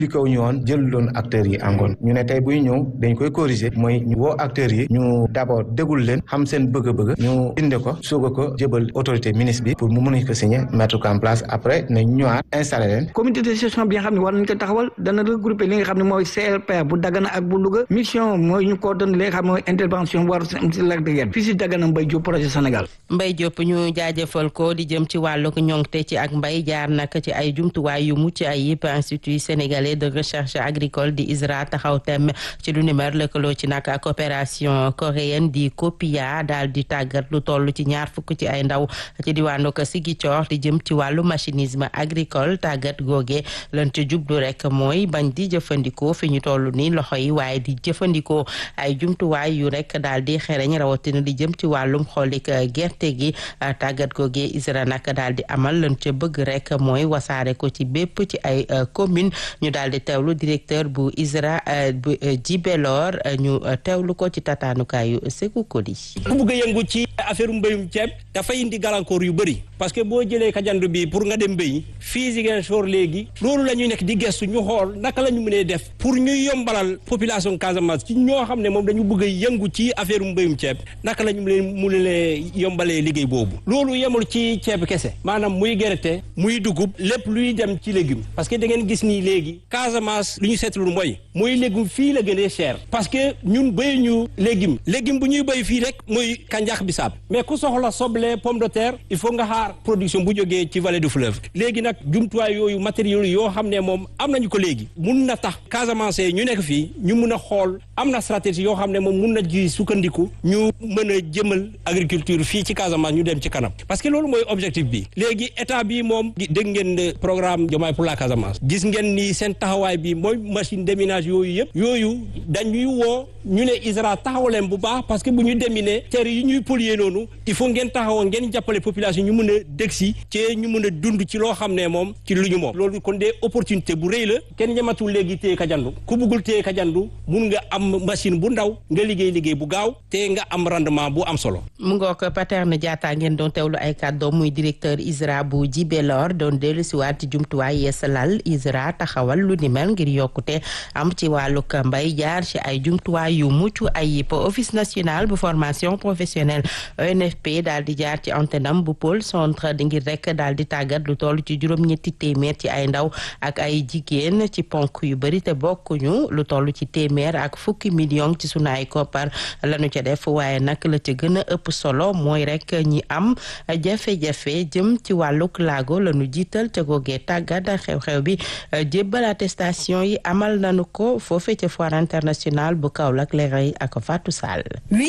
expliqué wu ñu woon jël doon acteurs yi angoon ñu ne tey buy ñëw dañ koy corriger mooy ñu woo acteurs yi ñu d'abord dégul leen xam seen bëgg-bëgg ñu inde ko soog a ko jëbal autorité ministre bi pour mu mën a ko signer mettre ko en place après nañ ñëwaat installé leen comité de gestion bi nga xam ne war nañ ko taxawal dana regrouper li nga xam ne mooy CRPR bu Dagana ak bu Louga mission mooy ñu coordonné li nga xam ne mooy intervention war si lac de Guiers fii si Dagana Mbaye Diop projet Sénégal Mbaye Diop ñu jaajëfal ko di jëm ci wàllug ñoŋte ci ak mbay jaar nag ci ay jumtuwaay yu mucc ayib institut sénégalais de recherche agricole di ISRA taxaw tem ci lu ni mer lëkkaloo ci nag coopération coréenne di COPIA daal di tàggat lu toll ci ñaar fukk ci ay ndaw ci diwaanu ko Ziguinchor di jëm ci wàllu machinisme agricole tàggat googe lan ci jublu rek mooy bañ di jëfandikoo fi ñu toll ni loxo yi waaye di jëfandikoo ay jumtuwaay yu rek daal di xereñ rawatina di jëm ci wàllum xoolik gerte gi tàggat googe ISRA nag daal di amal lan ca bëgg rek mooy wasaare ko ci bépp ci ay commune ñu daal di teewlu directeur bu ISRA bu Djibelor ñu teewlu ko ci tataanukaay yu Sékou Koli ku bëgg a yëngu ci affaire mbéyum ceeb dafay indi gàllankoor yu bëri parce que boo jëlee kajandu bi pour nga dem mbéyi fii Ziguinchor léegi loolu la ñuy nekk di gestu ñu xool naka la ñu mënee def pour ñu yombalal population Casamance ci ñoo xam ne moom dañu bëgg a yëngu ci affaire mbéyum ceeb naka la ñu leen mu leen yombalee liggéey boobu loolu yemul ci ceeb kese maanaam muy gerte muy dugub lépp luy dem ci légume parce que da ngeen gis nii léegi Casamance lu ñu seetlu mooy muy légume fii la gënee cher parce que ñun béy ñu légume légume bu ñuy béy fii rek muy kanjax bisaab mais ku soxla soble pomme de terre il faut nga xaar production bu jógee ci vallée du fleuve léegi nag jumtuwaay yooyu matériaux yoo xam ne moom am nañu ko léegi mun na tax Casamance ñu nekk fii ñu mun a xool am na stratégie yoo xam ne moom mun na ji sukkandiku ñu mën a jëmal agriculture fii ci Casamance ñu dem ci kanam parce que loolu mooy objectif bi léegi état bi moom dégg ngeen programme Diomaye pour la Casamance gis ngeen ni seen taxawaay bi mooy machine déminage yooyu yëpp yooyu dañuy woo ñu ne ISRA taxawaleen bu baax parce que bu ñu déminer terre yi ñuy polluer noonu il faut ngeen taxawoon ngeen jàppale population ñu mën a dëg si ci ñu mën a dund ci loo xam ne moom ci lu ñu moom loolu kon des opportunité bu rëy la kenn ñamatul léegi téye kajandu ku bëggul téye kajandu mun nga am machine bu ndaw nga liggéey liggéey bu gaaw te nga am rendement bu am solo mu ngoo ko Paterne Diatta ngeen doon teewlu ay kàddoom muy directeur ISRA bu Djibelor doon dellu si waat ci jumtuwaay yeesalal ISRA taxawal lu ni mel ngir yokkute am ci wàllug mbay jaar ci ay jumtuwaay yu mucc ayib office national bu formation professionnelle ONFP daal di jaar ci antenam bu pôle centre di ngir rek daal di tàggat lu toll ci juróom-ñetti téeméer ci ay ndaw ak ay jigéen ci ponk yu bëri te bokkuñu lu toll ci téeméer ak fukki million ci sunu ay koppar lañu ca def waaye nag la ca gën a ëpp solo mooy rek ñi am jafe-jafe jëm ci wàllug laago lañu jiital ca googee tàggat xew-xew bi jébbal attestation yi amal nañu ko foofe ca foire internationale bu Kaolack leeray ak Fatou Sall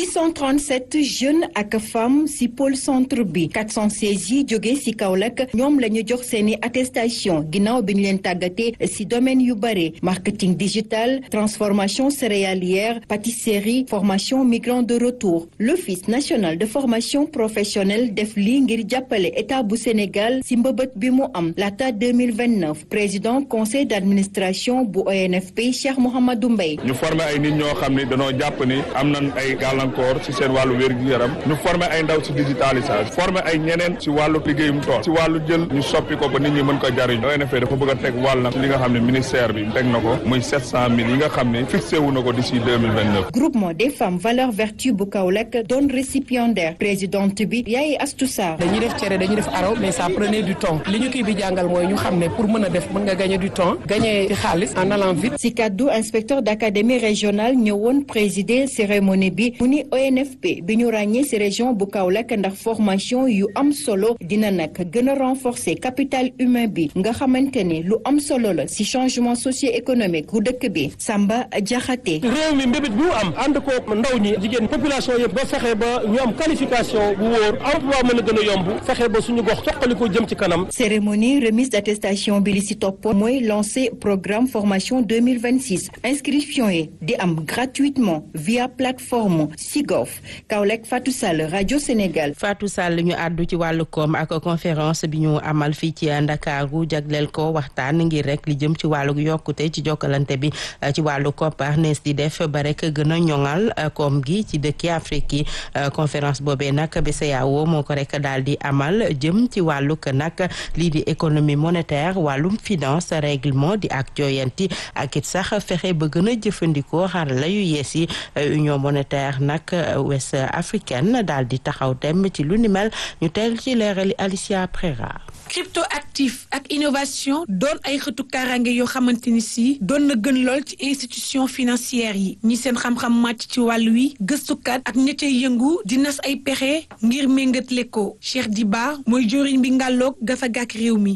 837 jeunes ak femmes ci pôle centre bi 416 yi jóge ci Kaolack ñoom la ñu jox seeni attestation ginnaaw bi ñu leen tàggatee ci domaine yu bare marketing digital transformation céréalière pâtisserie formation migrants de retour l'office national de formation professionnelle def lii ngir jàppale état bu Sénégal ci mbëbët bi mu am laata 2029 président conseil d'administration bu ONFP Cheikh Mouhamadou Mbaye ñu former ay nit ñoo xam ni dañoo jàpp ni am nañ ay gàllankoor ci seen wàllu wér-gu-yaram ñu former ay ndaw ci digitalisation former ay ñeneen ci wàllu liggéeyum tool ci wàllu jël ñu soppi ko ba nit ñi mën ko jariñ ONFP dafa bëgg a teg wàll nag ci li nga xam ne ministère bi teg na ko muy sept cent mille yi nga xam ne fixé wu na ko d'ici deux mille vingt neuf groupement des femmes valeur vertu bu Kaolack doon récipiendaire présidente bi Yaay Astou Sarr dañuy def cere dañuy def araw mais ça prenait du temps li ñu kii bi jàngal mooy ñu xam ne pour mën a def mën nga gagner du temps gagner ci xaalis en allant vite si kaddu inspecteur d'académie régionale ñëwoon présider cérémonie bi mu ni ONFP bi ñu ràññee ci région bu Kaolack ndax formation yu am solo dina nag gën a renforcer capital humain bi nga xamante ne lu am solo la ci changement socio-économique bu dëkk bi Samba Diakhaté réew mi mbébét bi mu am ànd ko ndaw ñi jigéen population yëpp ba fexe ba ñu am qualification bu wóor emploi mën a gën a yomb fexe ba suñu gox toqali ko jëm ci kanam cérémonie remise d'attestation bi li ci topp mooy lancer programme formation 2026 inscription yi di am gratuitement via plateforme Sigof Kaolack Fatou Sall Radio Sénégal Fatou Sall ñu àddu ci wàllu koom ak conférence bi ñu amal fii ci Ndakaaru jagleel ko waxtaan ngir rek li jëm ci wàllu yokkute ci jokkalante bi ci wàllu koppar nees di def ba rek gën a ñoŋal koom gi ci dëkki Afrique yi conférence boobee nag BCEAO moo ko rek daal di amal jëm ci wàllu nag lii di économie monétaire wàllum finance règlement di ak jooyanti ak it sax fexe ba gën a jëfandikoo xarala yu yees yi union monétaire nag ouest africaine daal di taxaw dem ci lu ni mel ñu teel ci leerali Alicia Prera crypto actif ak innovation doon ay xëtu kaaraange yoo xamante ni si doon na gën lool ci institution financière yi ñi seen xam-xam màcc ci wàll wi gëstukat ak ña cay yëngu di nas ay pexe ngir méngatle ko Cheikh Diba mooy joriñ bi ngàlloog gafa gàkk réew mi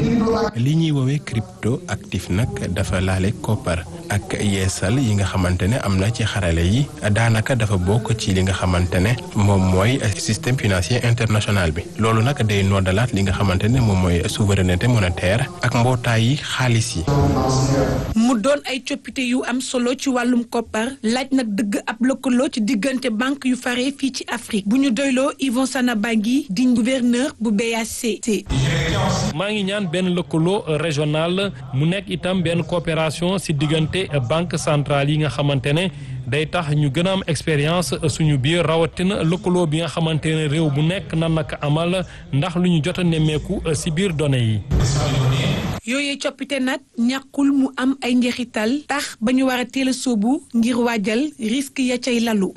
li ñuy woowee crypto actif nag dafa laale koppar ak yeesal yi nga xamante ne am na ci xarale yi daanaka dafa bokk ci li nga xamante ne moom mooy système financier international bi loolu nag day noddalaat li nga xamante ne moom mooy souveraineté monétaire ak mbootaay yi xaalis yi. mu doon ay coppite yu am solo ci wàllum koppar laaj nag dëgg ab lëkkaloo ci diggante banque yu fare fii ci Afrique bu ñu doyloo Yvon Sanabangi di gouverneur bu BACT. maa ngi ñaan benn lëkkaloo régional mu nekk itam benn coopération ci diggante banque centrale yi nga xamante ne day tax ñu gën a am expérience suñu biir rawatina lëkkaloo bi nga xamante ne réew bu nekk nan naka amal ndax lu ñu jot a nemmeeku ci biir données yi. yooyee coppite nag ñàkkul mu am ay njeexital tax ba ñu war a teel a sóobu ngir waajal risque ya cay lalu.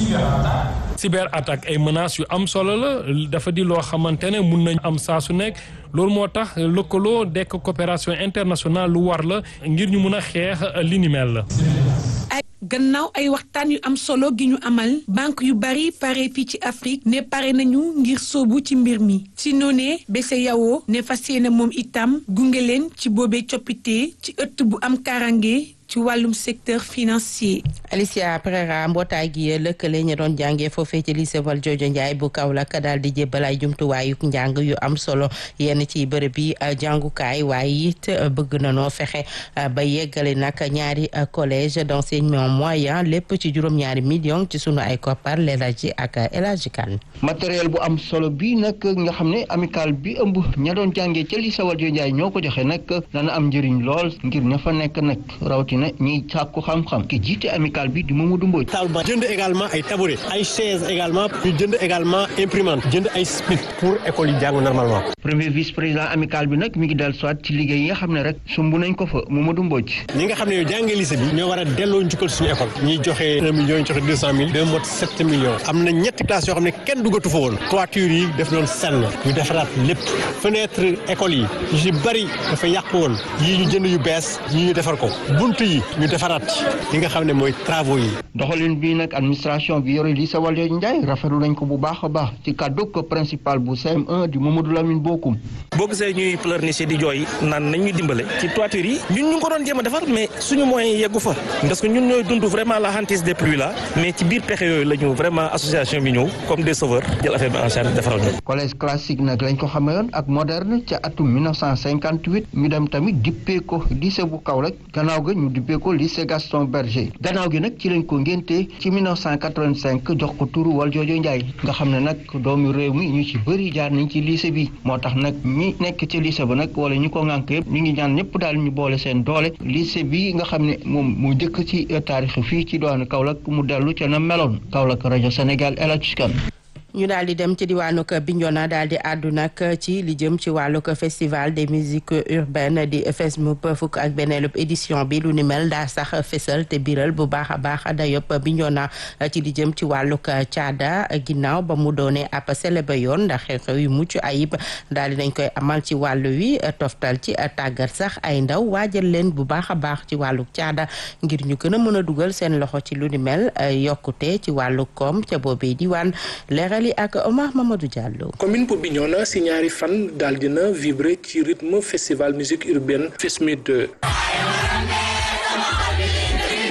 cyber attaque ay menaces yu am solo la dafa di loo xamante ne mun nañ am saa su nekk loolu moo tax lëkkaloo dekk coopération internationale lu war la ngir ñu mun a xeex li ni mel la. gannaaw ay waxtaan yu am solo gi ñu amal banque yu bari pare fii ci Afrique ne pare nañu ngir sóobu ci mbir mi ci noonee BCEAO ne fas yéene moom itam gunge leen ci boobee coppite ci ëtt bu am karange ci wàllum secteur financier. Alicia Pereira mbootaay gi lëkkale ñu doon jàngee foofee ci lycée Valdiodio Ndiaye bu Kaolack daal di jébbal ay jumtuwaayu njàng yu am solo yenn ci bërëb yi jàngukaay waaye it bëgg na noo fexe ba yeggale nag ñaari collège d'enseignement moyen lépp ci juróom-ñaari millions ci sunu ay koppar Lelaji ak El Hadji Kane matériel bu am solo bi nag nga xam ne amical bi ëmb ña doon jàngee ca lycée Valdiodio Ndiaye ñoo ko joxe nag dana am njëriñ lool ngir ña fa nekk nag rawatina ñiy sàkku xam-xam ki jiite amical bi di Mamadou Mbodj table jënd également ay tabouret ay chaise également ñu jënd également imprimante jënd ay spic pour école yi jàng normalement premier vice président amical bi nag mi ngi dellu soit ci liggéey yi nga xam ne rek sumb nañ ko fa Mamadou Mbodj ñi nga xam ne yow jàngee lycée bi ñoo war a delloo njukkal suñu école ñuy joxe un million ñu joxe deux cent mille deux mot sept millions am na ñetti classes yoo xam ne kenn duggatu fa woon toiture yi def doon senn ñu defaraat lépp fenêtre école yi yu si bëri dafa yàq woon yii ñu jënd yu bees yii ñu defar ko bunt yi ñu defaraat li nga xam ne mooy travaux yi. doxalin bi nag administration bi yore lycée Valdiodio Ndiaye rafetlu nañ ko bu baax a baax ci kàddu ko principal bu CM1 di Mamadou Lamine Bokoum. boo gisee ñuy pleurnicher di jooy naan nañ ñu dimbale ci toiture yi ñun ñu ngi ko doon jéem a defar mais suñu moyens yeggu fa parce que ñun ñooy dund vraiment la hantise des pluies là mais ci biir pexe yooyu la ñu vraiment association bi ñëw comme des sauveurs jël affaire bi en charge defaral ñu. collège classique nag lañ ko xamee woon ak moderne ca atum 1958 ñu dem tamit dippee ko lycée bu Kaolack gannaaw ga ñu dippee ko lycée Gaston Berger gannaaw gi nag ci lañ ko ngénte ci 1985 jox ko turu Valdiodio Ndiaye nga xam ne nag doomu réew mi ñu ci bëri jaar nañ ci lycée bi moo tax nag ñi nekk ci lycée ba nag wala ñi ko ŋànk yëpp ñu ngi ñaan ñëpp daal ñu boole seen doole lycée bi nga xam ne moom mu jëkk ci taarix fii ci doon Kaolack mu dellu ca na meloon Kaolack rajo Sénégal El Hadj Kane ñu daal di dem ci diwaanu Bignona daal di àddu nag ci li jëm ci wàllug festival des musiques urbaines di FESMUP fukk ak benneelub édition bi lu ni mel daa sax fesal te biral bu baax a baax dayop Bignona ci li jëm ci wàllug caada ginnaaw ba mu doonee ab célébé yoon ndax xew-xew yu mucc ayib daal di nañ koy amal ci wàllu wi toftal ci tàggat sax ay ndaw waajal leen bu baax a baax ci wàllug caada ngir ñu gën a mën a dugal seen loxo ci lu ni mel yokkute ci wàllu koom ca boobee diwaan leeral ak Omar Mamadou Diallo. commune bu Bignona si ñaari fan daal dina vibrer ci rythme festival musique urbaine FESMUD 2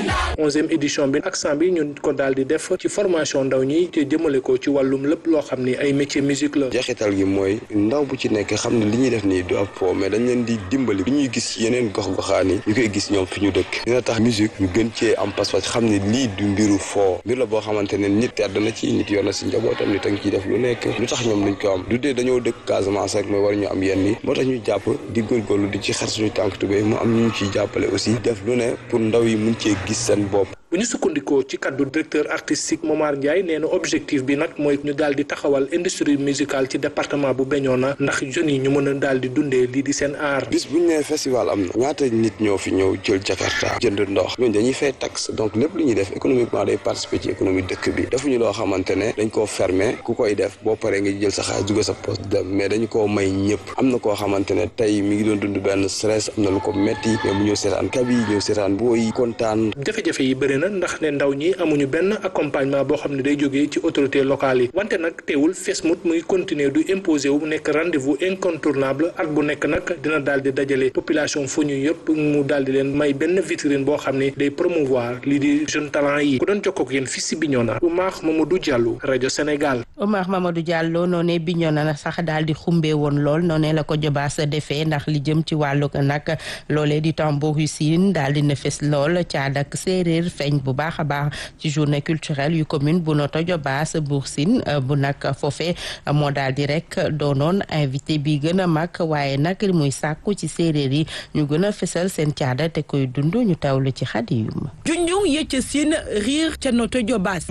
onzième édition bi accent bi ñun ko daal di def ci formation ndaw ñi te jëmale ko ci wàllum lépp loo xam ni ay métier musique la jeexital gi mooy ndaw bu ci nekk xam ne li ñuy def nii du ab fo mais dañ leen di dimbali bi ñuy gis yeneen gox-goxaan yi ñu koy gis ñoom fi ñu dëkk dina tax musique ñu gën cee am pas-pas xam ne lii du mbiru foo mbir la boo xamante ne nit tedd na ci nit yor na si njabootam nit a ngi ciy def lu nekk lu tax ñoom luñ ko am du dee dañoo dëkk Casamance rek mooy war ñu am yenn yi moo tax ñu jàpp di góorgóorlu di ci xar suñu tànk tubéy mu am ñu ñu ciy jàppale aussi def lu ne pour ndaw yi mun cee gis seen bopp bu ñu sukkandikoo ci kaddu directeur artistique Momar Ndiaye nee na objectif bi nag mooy ñu daal di taxawal industrie musicale ci département bu Bignona ndax jeunes yi ñu mën a daal di dundee lii di seen art. bis bu ñu nee festival am na ñaata nit ñoo fi ñëw jël Jakarta jënd ndox ñooñu dañuy fay taxe donc lépp lu ñuy def économiquement day participer ci économie dëkk bi defuñu loo xamante ne dañ koo fermer ku koy def boo paree nga jël sa xaalis dugg sa poste dem mais dañu koo may ñëpp am na koo xamante ne tey mi ngi doon dund benn stress am na lu ko metti mais mu ñëw seetaan kabi ñëw seetaan booy kontaan. jafe-jafe yi bëri na ndax ne ndaw ñi amuñu benn accompagnement boo xam ne day jógee ci autorité locale yi wante nag teewul Fesmout muy continuer du imposer wu nekk rendez-vous incontournable at bu nekk nag dina daal di dajale population fu ñu yëpp mu daal di leen may benn vitrine boo xam ne day promouvoir lii di jeune talent yi ku doon jokkoo ak yéen fii si Bignona Oumar Mamadou Diallo rajo Sénégal. Oumar Mamadou Diallo noonee Bignona na sax daal di xumbee woon lool noonee la ko jobaas defee ndax li jëm ci wàllu nag loolee di tambourin siin daal di na fes lool caada ak séeréer feeñ bu baax a baax ci journée culturelle yu commune bu Notto Diobass Bour Sine bu nag foofee moo daal di rek doonoon invité bi gën a mag waaye nag muy sàkku ci séeréer yi ñu gën a fesal seen caada te koy dund ñu tawlu ci xadiyum junjung yëcc siin riir ca Notto Diobass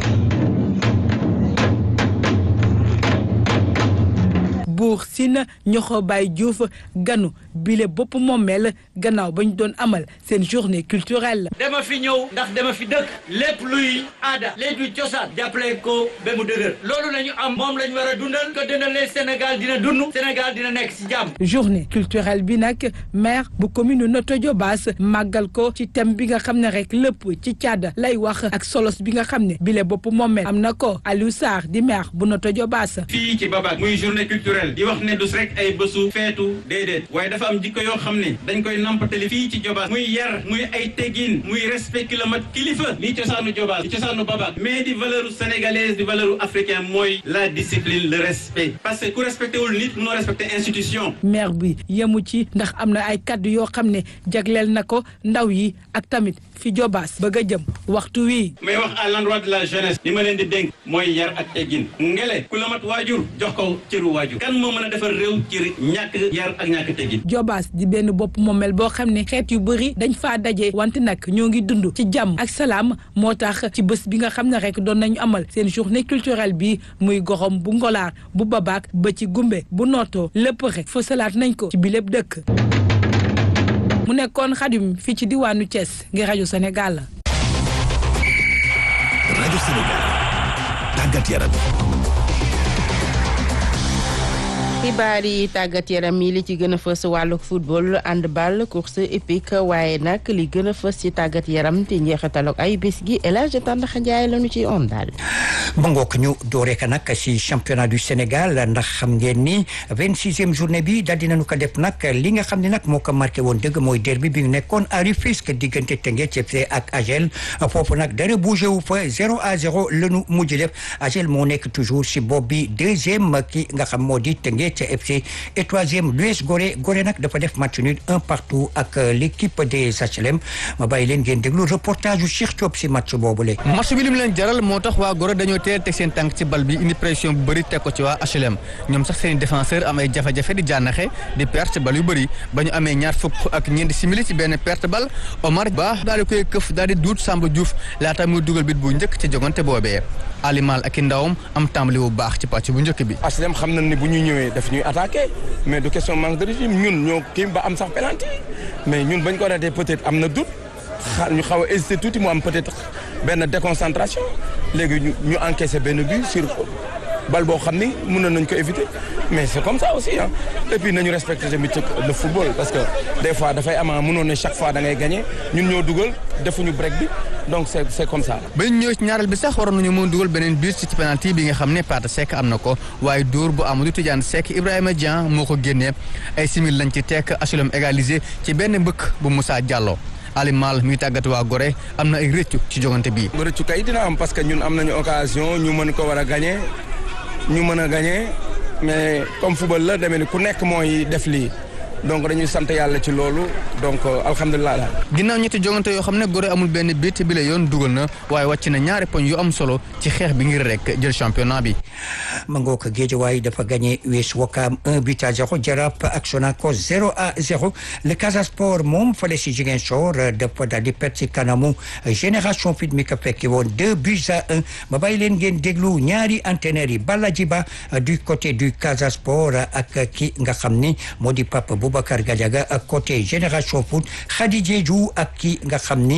Bour Sine ñoxo Baye Diouf ganu bile bopp moomeel gannaaw ba ñu doon amal seen journée culturelle. dama fi ñëw ndax dama fi dëkk lépp luy aada lépp luy cosaan jàppale ko ba mu dëgër loolu la ñu am moom la ñu war a dundal ko dëndalee Sénégal dina dund Sénégal dina nekk ci jàmm. journée culturelle bi nag maire bu commune Notto Diobass màggal ko ci thème bi nga xam ne rek lépp ci caada lay wax ak solos bi nga xam ne bile bopp moomeel am na ko Aliou Sarr di maire bu Notto Diobass. fii ci Babac muy journée culturelle di wax ne du rek ay bésu feetu déedéet waaye dafa am jikko yoo xam ne dañ koy nampatali fii ci Diobass muy yar muy ay teggin muy respect kilomètre kilifa lii cosaanu Diobass di cosaanu Babac mais di valeur sénégalaise di valeur africaine mooy la discipline le respect parce que ku respecté wul nit mënoo respecté institution maire bi yemu ci ndax am na ay kaddu yoo xam ne jagleel na ko ndaw yi ak tamit fi Diobass bëgg a jëm waxtu wi may wax à l'endroit de la jeunesse li ma leen di dénk mooy yar ak teggin ngele ku la mat waajur jox ko cëru waajur kan moo mën a defar réew ci ñàkk yar ak ñàkk teggin Diobass di benn bopp moomel boo xam ne xeet yu bëri dañ faa daje wante nag ñoo ngi dund ci jàmm ak salaam moo tax ci bés bi nga xam ne rek doon nañu amal seen journée culturelle bi muy goxom bu ngolaar bu babaak ba ci gumbe bu nootoo lépp rek fësalaat nañ ko ci bi lépp dëkk mu nekkoon xadim fii ci diwaanu Thiès ngir rajo Sénégal. rajo Sénégal tàggat yaram. xibaar yi tàggat yaram yi li ci gën a fës wàllu football handball course épique waaye nag li gën a fës ci tàggat yaram te njeexitalu ay bés gi El Hadj Tandakha Ndiaye la ñu ci on daal. ba ngook ñu dooree ka nag ci championnat du Sénégal ndax xam ngeen ni vingt sixième journée bi daal dinañu ko def nag li nga xam ne nag moo ko marqué woon dëgg mooy derby bi nekkoon à Rufisque diggante Teungueth FC ak AGEL foofu nag dara bougé wu fa zéro à zéro la ñu mujj def AGEL moo nekk toujours ci bopp bi deuxième ki nga xam moo di Teungueth FC et troisième l'US Gorée Gorée nag dafa def match nul un partout ak l'équipe des HLM ma bàyyi leen ngeen déglu reportage yu Cheikh Diop ci match boobule. match bi lim leen jaral moo tax waa Gorée dañoo teel teg seen tànk ci bal bi indi pression bu bëri teg ko ci waa HLM ñoom sax seen défenseur am ay jafe-jafe di jànnaxe di perte bal yu bëri ba ñu amee ñaar fukk ak ñeenti simili ci benn perte bal Omar Ba daal di koy këf daal di duut Samba Diouf laata muy dugal bit bu njëkk ci jogante boobee Alimal ak i ndawam am tàmbali bu baax ci pàcc bu njëkk bi. HLM xam nañ ni bu ñu ñëwee daf ñuy attaqué mais du question manque de régime ñun ñoo kii ba am sax penalty mais ñun bañ ko ratee peut-être am na doute xa ñu xaw a hésité tuuti mu am peut-être benn déconcentration léegi ñu ñu encaissé benn but sur bal boo xam ni mënoon nañ ko éviter mais c'est comme ça aussi ah et puis nañu respecter tamit le football parce que des fois dafay ama mënoon ne chaque fois da ngay gagner ñun ñoo dugal defuñu break bi donc c'est c'est comme ça. ba ñu ñëwee ci ñaareel bi sax waroon nañu mën dugal beneen but ci penalty bi nga xam ne Pate Seck am na ko waaye dóor bu Amadou Tidiane Seck Ibrahima Dieng moo ko génnee ay simil lañ ci tekk HLM égalisé ci benn mbëkk bu Moussa Diallo. Ali Mal muy tàggat waa Gorée am na ay rëccu ci jogante bi. rëccu kay dina am parce que ñun am nañu occasion ñu mën ko war a gagné ñu mën a gagné mais comme football la demee ni ku nekk mooy def lii donc dañuy sant yàlla ci loolu donc alhamdulilah daal. ginnaaw ñetti jogante yoo xam ne Gorée amul benn bit bi la yoon dugal na waaye wàcc na ñaari poñ yu am solo ci xeex bi ngir rek jël championnat bi. ma ngoo ko Guédiawaye dafa gagné US Ouakam 1 but à 0 Jaraaf ak Sonacos 0 à 0 le Casa Sport moom fale si Ziguinchor dafa daal di perte si kanamu Génération Foot mi ko fekki woon 2 buts à 1 ma bàyyi leen ngeen déglu ñaari entraîneurs yi Balla Djiba du côté du Casa Sport ak ki nga xam ni moo di Papa Boubacar Gadiaga ak côté Génération Foot Khady Diédhiou ak ki nga xam ni